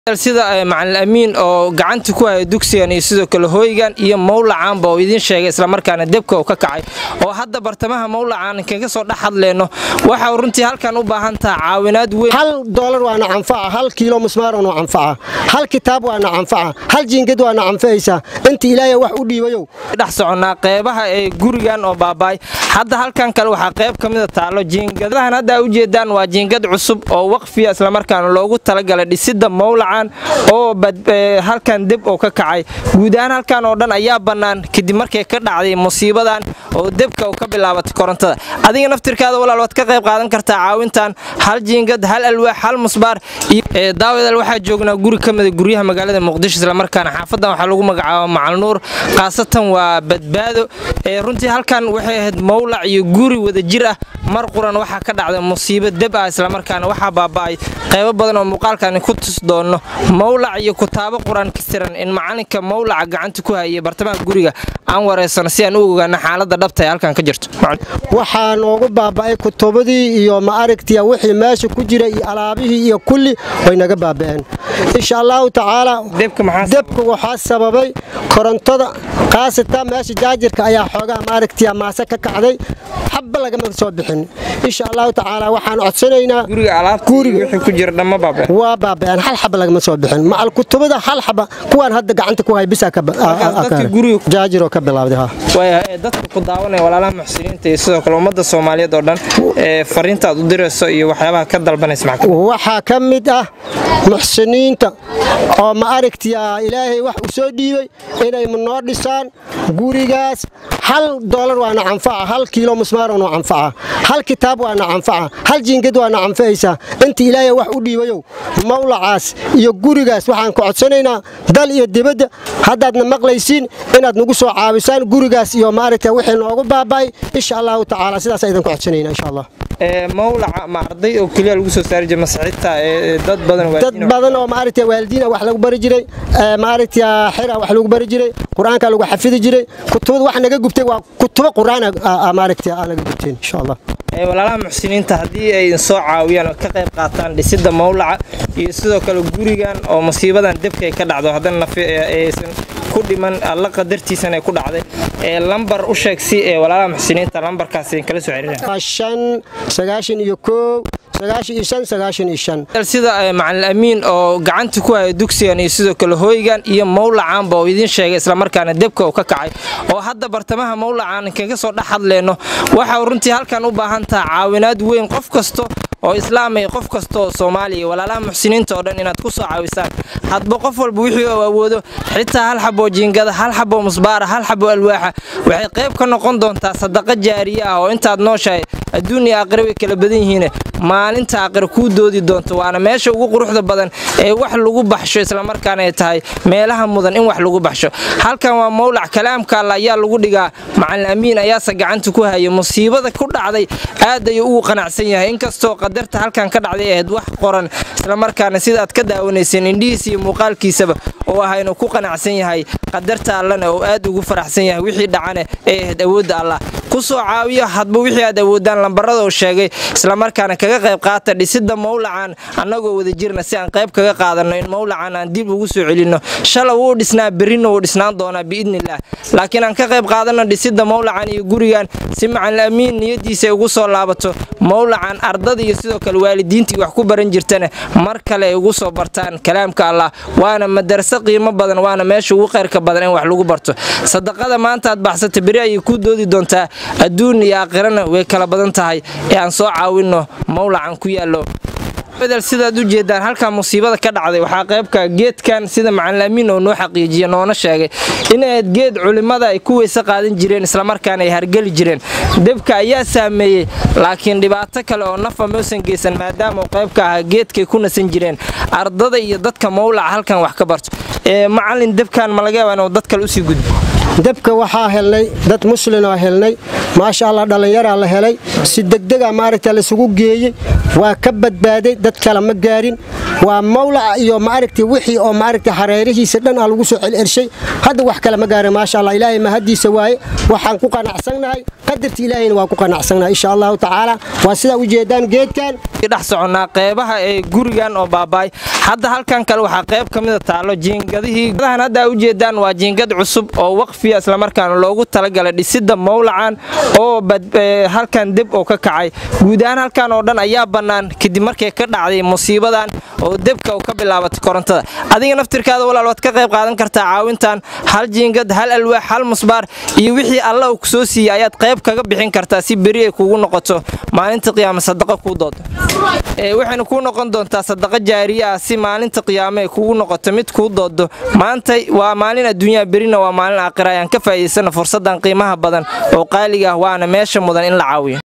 sida macalin amiin oo gacanta ku haya dugsigan iyo sidoo kale hooygan iyo mawlacaanba oo idiin sheegay islamarkaana debka uu ka kacay oo hadda bartamaha mawlacaan kaga soo dhex hadleyno waxa runtii halkan u baahan taha caawinaad weyn hal doolar waana canfaca hal kiilo musmaaran waa canfaca hal kitaab waana canfaca hal jiingad waana canfacaysaa inta ilaahay wax u dhiibayow dhex soconnaa qeybaha ee gurigan oo baabaay hadda halkan kale waxaa qayb ka mida taalo jiingadahan hadda a ujeedaan waa jiingad cusub oo waqfiya islamarkaana loogu talagalay dhisida mawlacan oo halkan deb oo ka kacay guud ahaan halkan oo dhan ayaa bannaan kadib markay ka dhacday musiibadan oo debka ka bilaabatay korontada adiga naftirkaada walaal waad ka qayb qaadan kartaa caawintan hal jiingad hal alwaax hal musbaar daawadaal waxaa joognaa guri ka mida guryaha magaalada muqdisho islamarkaana xaafadan waxaa lagu magacaaba macalnuur khaasatan waa badbaado runtii halkan waxay ahayd mawlac iyo guri wada jir ah mar quran waxaa ka dhacday musiibo deb ah islamarkaana waxaa baaba'ay qaybo badan oo muuqaalkani ku tus doonno mawlac iyo kutaabo qur-aan ka siran in macalinka mawlaca gacanta ku hayay bartamaha guriga aan wareysano si aan u ogaano xaaladda dhabta ee halkan ka jirto waxaa noogu baaba'ay kutubadii iyo ma aragtiya wixii meesha ku jira iyo alaabihii iyo kulli way naga baaba'een insha allahu tacaala debka waxaa sababay korontada khaasatan meesha jaajirka ayaa xoogaha ma aragtiya maase ka kacday xabba lagama soo bixin insha allahu tacaala waxaan codsanaynaa waa baaba'een hal xaba lagama soo bixin macal kutubada hal xaba kuwaan hadda gacanta ku hay bisa jaajiroo ka bilawday dadka ku daawanaya walaalaha muxsiniinta iyo sidoo kale ummadda soomaaliyeed oo dhan fariinta aad u dirayso iyo waxyaabaha ka dalbanaysa waxaa ka mid ah muxsiniinta oo ma aragtiya ilaahay wax u soo dhiibay inay noo dhisaan gurigaas hal doolar waana canfaca hal kiilo musmaaran waa canfaca hal kitaab waana canfaca hal jiingad waana canfacaysaa inta ilaahay wax u dhiibayow mawlacaas iyo gurigaas waxaan ku codsanaynaa dal iyo dibadda haddaadna maqlaysiin inaad nagu soo caabisaan gurigaas iyo maaragta wixii noogu baaba'ay insha allahu tacaala sidaas aydan ku codsanayna insha allah mawlaca ma arday oo keliya lagu soo saari jiray masxiibta dad badan dad badan oo maaragtay waalidiina wax lagu bari jiray maaragtay xira wax lagu bari jiray quraanka lagu xafidi jiray kutubada wax naga gubtay waa kutubo quraan maaragtay aan naga gubteen insha allah walaalaha muxsiniinta haddii ay soo caawiyaan oo ka qayb qaataan dhisida mawlaca iyo sidoo kale gurigan oo musiibadan debka ay ka dhacdo haddana aysan ku dhiman alla qadartiisana ay ku dhacday ee lambar u sheeg si ee walaalaha muxsiniinta lambarkaas kala soo xiriiraan sagaashan iyo koow sida macalin amiin oo gacanta ku haya dugsigan iyo sidoo kale hooygan iyo mawlacaanba oo idiin sheegay islamarkaana debka uu ka kacay oo hadda bartamaha mawlacaan kaga soo dhex hadleyno waxa runtii halkan u baahan taha caawinaad weyn qof kasto oo islaamay qof kasta oo soomaaliya walaalaha muxsiniinta oo dhan inaad ku soo caawisaan hadba qof walba wixii uu awoodo xitaa hal xaboo jiingada hal xaboo musbaara hal xaboo alwaaxa waxay qayb ka noqon doontaa sadaqa jaariye ah oo intaad nooshahay adduun iyo aakhira way kala badan yihiin maalinta aakhira kuu doodi doonto waana meesha ugu quruxda badan ee wax lagu baxsho islamarkaana ay tahay meelaha mudan in wax lagu baxsho halkan waa mawlac kalaamka alla ayaa lagu dhigaa macalin amiin ayaase gacanta ku haya musiibada ku dhacday aad ayuu ugu qanacsan yahay inkastoo qadarta halkan ka dhacday ahayd wax qoran islamarkaana sidaaad ka daawanayseen indhihiisa iyo muuqaalkiisaba oo ah inuu ku qanacsan yahay qadarta allana oo aad ugu faraxsan yahay wixii dhacane ee ahayd awoodda allah ku soo caawiyo hadba wixii aad awoodaan lambarada uu sheegay islamarkaana kaga qayb qaata dhisida mawlacan annagoo wada jirna si aan qayb kaga qaadanno in mawlacan aan dib ugu soo celinno shala wuu dhisnaa berrina wuu dhisnaan doonaa biidnillaah laakiin aan ka qayb qaadanno dhisida mawlacan iyo gurigan si macalin amiin niyadiisa ay ugu soo laabato mawlacan ardada iyo sidoo kale waalidiintii wax ku baran jirtana mar kale ay ugu soo bartaan kalaamka allah waana madarase qiimo badan waana meesha ugu khayrka badan in wax lagu barto sadaqada maanta aad baxsata beri ayay ku doodi doontaa adduun iyo aakhirana way kala badan tahay ee aan soo caawinno mawlacan ku yaallo bedel sidaad u jeedaan halkaa musiibada ka dhacday waxaa qaybka geedkan sida macalin amiin oo noo xaqiijiya noona sheegay inayd geed culimmada ay ku weyse qaadan jireen islamarkaana ay hargeli jireen debka ayaa saameeyey laakiin dhibaato kale oo nafa mausan geysan maadaama uu qaybka ahaa geedkay ku nasan jireen ardada iyo dadka mawlaca halkan wax ka barto macalin debkan ma laga yaaba inuu dad kale usii gudbo debka waxaa helnay dad muslimoo helnay maasha allah dhallinyaraa la helay si degdega maaragta laisugu geeyey waa ka badbaaday dad kale ma gaarin waa mawlaca iyo maaragta wixii oo maaragta hareerihiisa dhan aa lagu soo celcelshay hadda wax kale ma gaarin maasha allah ilaahay mahadiisa waaye waxaan ku qanacsannahay qadarta ilaahayna waa ku qanacsannahay insha allahu tacaala waa sidaa ujeedaan geedkan dhex soconnaa qeybaha ee gurigan oo baabaay hadda halkan kale waxaa qayb ka mida taallo jiingadihii gadahan hadda aa ujeedaan waa jiingad cusub oo waqfiya islamarkaana loogu talagalay dhisidda mawlacan oo halkan deb oo ka kacay guud ahaan halkan oo dhan ayaa bannaan kadib markay ka dhacday musiibadan oo debka u ka bilaabatay korontada adiga naftirkaada walaal waad ka qayb qaadan kartaa caawintan hal jiingad hal alwaax hal musbaar iyo wixii alla uu kusoo siiyey ayaad qayb kaga bixin kartaa si beri ay kugu noqoto maalinta qiyaame sadaqa kuu doodo waxayna kuu noqon doontaa sadaqa jaariye ah si maalinta qiyaame ay kugu noqoto mid kuu doodo maanta waa maalin adduunyaha berina waa maalin aakhira ayaan ka faa'iidaysana fursaddan qiimaha badan oo qaaliga ah waana meesha mudan in la caawiyo